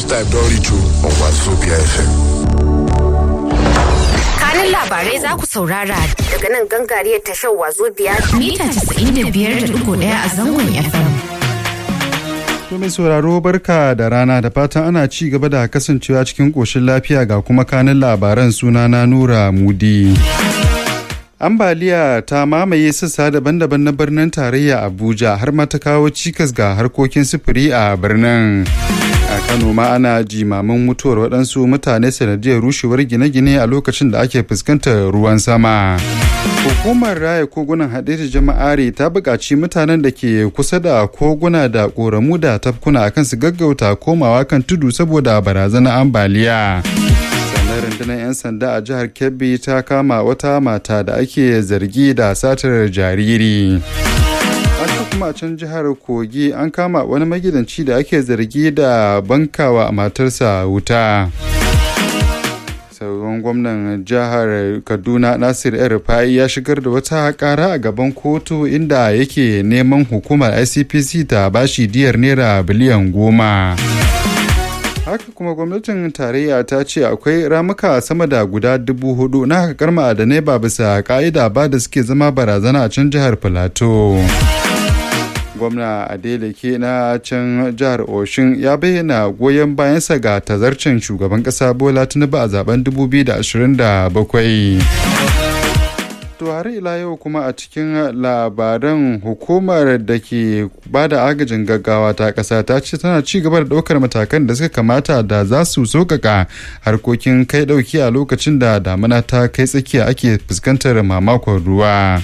time don reach on Wazobia FM. kanin labarai za ku saurara daga nan gangariyar tashar wazo biyar mita 95.1 a zangon FM. To mai sauraro barka da rana da fatan ana ci gaba da kasancewa cikin ƙoshin lafiya ga kuma kanin labaran suna na Nura Mudi. Ambaliya ta mamaye sassa daban-daban na birnin tarayya Abuja har ma ta kawo cikas ga harkokin sufuri a birnin. A Kano ma ana jimamin mutuwar waɗansu mutane sanadiyar rushewar gine-gine a lokacin da ake fuskantar ruwan sama. Hukumar raya kogunan haɗe da jama'are ta buƙaci mutanen da ke kusa da koguna da ƙoramu da tafkuna akan su gaggauta komawa kan tudu saboda barazanar ambaliya. sannan rundunar 'yan sanda a jihar kebbi ta kama wata mata da ake zargi da satar jariri haka kuma a can jihar kogi an kama wani magidanci da ake zargi da bankawa matarsa wuta sauran gwamnan jihar kaduna nasir el ya shigar da wata kara a gaban kotu inda yake neman hukumar icpc ta bashi diyar naira biliyan goma haka kuma gwamnatin tarayya ta ce akwai ramuka sama da guda dubu hudu na hakar ma'adanai ba bisa ka'ida ba da suke zama barazana a can jihar filato gwamna adeleke na can jihar oshin ya bayyana goyon bayansa ga tazarcin shugaban kasa bola tinubu a zaben 2027 To har ila yau kuma a cikin labaran hukumar da ke ba da agajin gaggawa ta ƙasa ta ce tana ci gaba da ɗaukar matakan da suka kamata da za su sauƙaƙa harkokin kai ɗauki a lokacin da damina ta kai tsakiya ake fuskantar mamakon ruwa.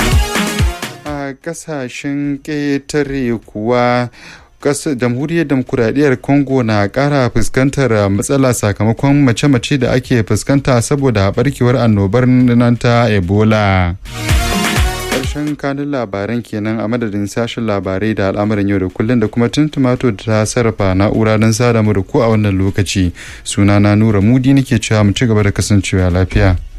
A ƙasashen ƙetare kuwa jamhuriyar demokuraɗiyyar congo na ƙara fuskantar matsala sakamakon mace-mace da ake fuskanta saboda barkewar annobar nan ta ebola ƙarshen kanin labaran kenan a madadin sashen labarai da al'amuran yau da kullum da kuma tuntumato da ta sarrafa na'ura don sada mu da ku a wannan lokaci sunana nura mudi nake cewa mu ci gaba da kasancewa lafiya